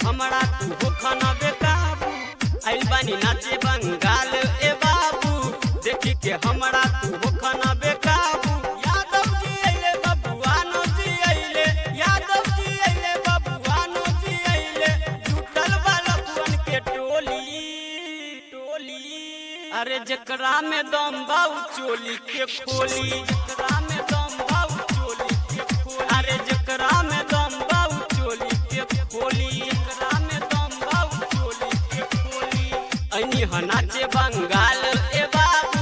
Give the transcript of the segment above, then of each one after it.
हमरा तू हो खाना बेकाबू आइल बानी नाचे बंगाल ए बाबू देखी के हमरा तू हो खाना बेकाबू यादव जी अइले बबुआनो जी अइले यादव जी अइले बबुआनो जी अइले जुटल वाला बुअन के टोली टोली अरे जकरा में दम बाऊ चोली के खोली जकरा में दम बाऊ चोली के खोली अरे जकरा में दम बाऊ चोली के खोली जकरा में दम बाऊ चोली के खोली अनी ह नाचे बंगाल ए बाबू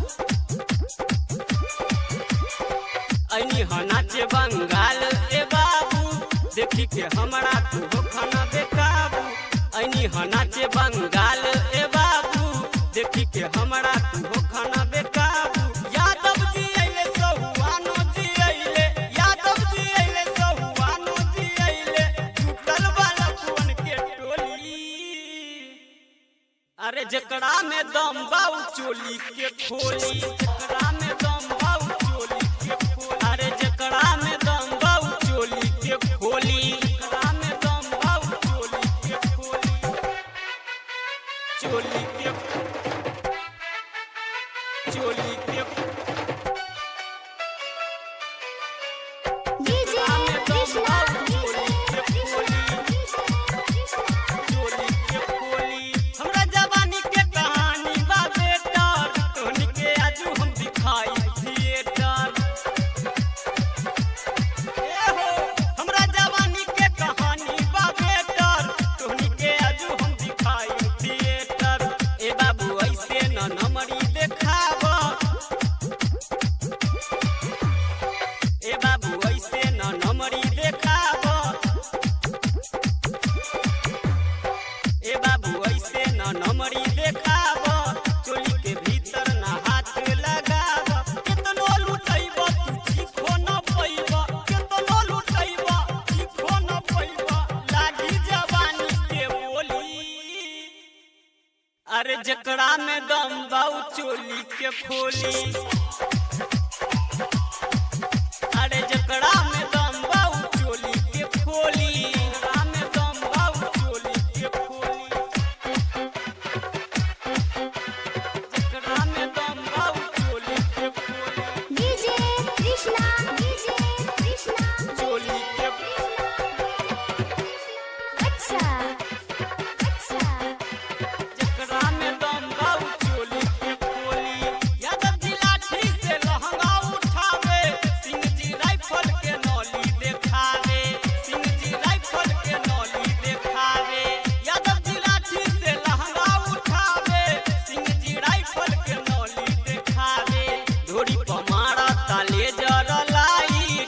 अनी ह नाचे बंगाल ए बाबू देखी के हमरा तू हो खाना बेकाबू अनी ह नाचे बंगाल ए बाबू देखी के हमरा तू हो खाना बेकाबू यादव जी अइले सहुआनो जी अइले यादव जी अइले सहुआनो जी अइले टूटल वाला कुवन के टोली अरे जकरा में दम बाऊ चोली के खोली जकरा में दम बाऊ चोली के खोली अरे जकरा में दम बाऊ चोली के खोली जकरा में दम बाऊ चोली के खोली चोली के चोली के डीजे कृष्णा डीजे चोली के खोली हमरा जवानी के कहानी बा बेटा तोहनी के आजू हम दिखाई थिएटर ए हो हमरा जवानी के कहानी बा बेटा तोहनी के आजू हम दिखाई थिएटर ए बाबू ऐसे न नमरी देखावा ए बाबू ऐसे न नमरी देखावा ए बाबू ऐसे न नमरी देखाव चोली के भीतर न हाथ लगाव केतनो लुटैब तू चीखो न पैब केतनो लुटैब चीखो न पैब लागी जवानी के बोली अरे जकरा में दम बाऊ चोली के खोली अरे जकरा में दम बाऊ चोली के खोली जकरा में दम बाऊ चोली के खोली जकरा में दम बाऊ चोली के खोली डीजे कृष्णा डीजे कृष्णा चोली के अच्छा अच्छा जकरा में दम बाऊ चोली के खोली यादव जी लाठी से लहंगा उठावे सिंह जी राइफल के नौली देखावे सिंह जी राइफल के नौली देखावे यादव जी लाठी से लहंगा उठावे सिंह जी राइफल के नौली देखावे धोरी पर मारा ताले जर लाइट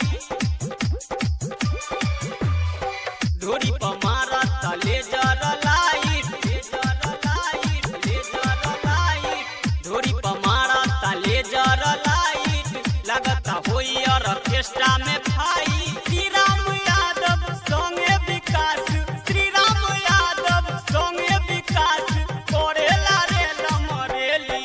धोरी पर मारा ताले जर light laser light laser light धोरी पर मारा ताले जर लाइट लगता होई ऑर्केस्ट्रा में भाई श्री राम यादव संगे विकास श्री राम यादव संगे विकास करेला रे लमरेली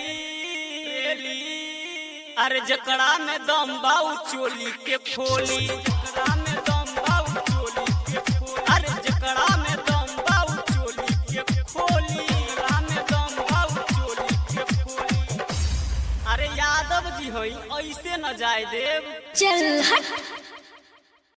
अरे जकरा में दम बाऊ चोली के खोली जकरा में दम बाऊ चोली के खोली अरे जकरा में दम बाऊ चोली के खोली जकरा में दम बाऊ चोली के खोली अरे यादव जी होई ऐसे न जाए देव चल हट